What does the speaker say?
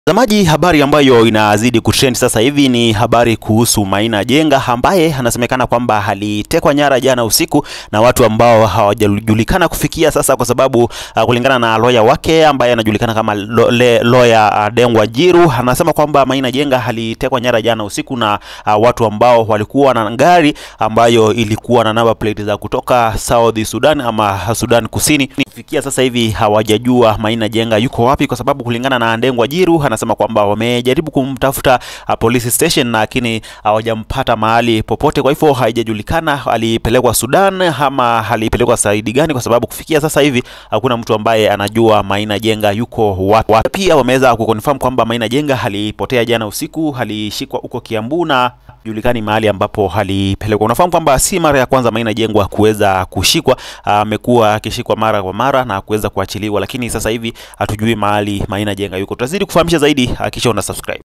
Mtazamaji, habari ambayo inazidi kutrend sasa hivi ni habari kuhusu Maina Jenga ambaye anasemekana kwamba alitekwa nyara jana usiku na watu ambao hawajajulikana kufikia sasa, kwa sababu uh, kulingana na lawyer wake ambaye anajulikana kama lo, le, lawyer uh, Dengwa Jiru anasema kwamba Maina Jenga alitekwa nyara jana usiku na uh, watu ambao walikuwa na gari ambayo ilikuwa na number plate za kutoka South Sudan ama Sudan Kusini. Kufikia sasa hivi hawajajua Maina Jenga yuko wapi, kwa sababu kulingana na Dengwa Jiru anasema kwamba wamejaribu kumtafuta uh, police station lakini hawajampata mahali popote. Kwa hivyo haijajulikana alipelekwa Sudan ama alipelekwa saidi gani, kwa sababu kufikia sasa hivi hakuna mtu ambaye anajua Maina Jenga yuko wapi. Pia wameweza kuconfirm kwamba Maina Jenga alipotea jana usiku, alishikwa huko Kiambu na julikani mahali ambapo alipelekwa. Unafahamu kwamba si mara ya kwanza Maina Jengwa kuweza kushikwa, amekuwa akishikwa mara kwa mara na kuweza kuachiliwa, lakini sasa hivi hatujui mahali Maina Jenga yuko. Tutazidi kufahamisha zaidi, hakikisha una subscribe.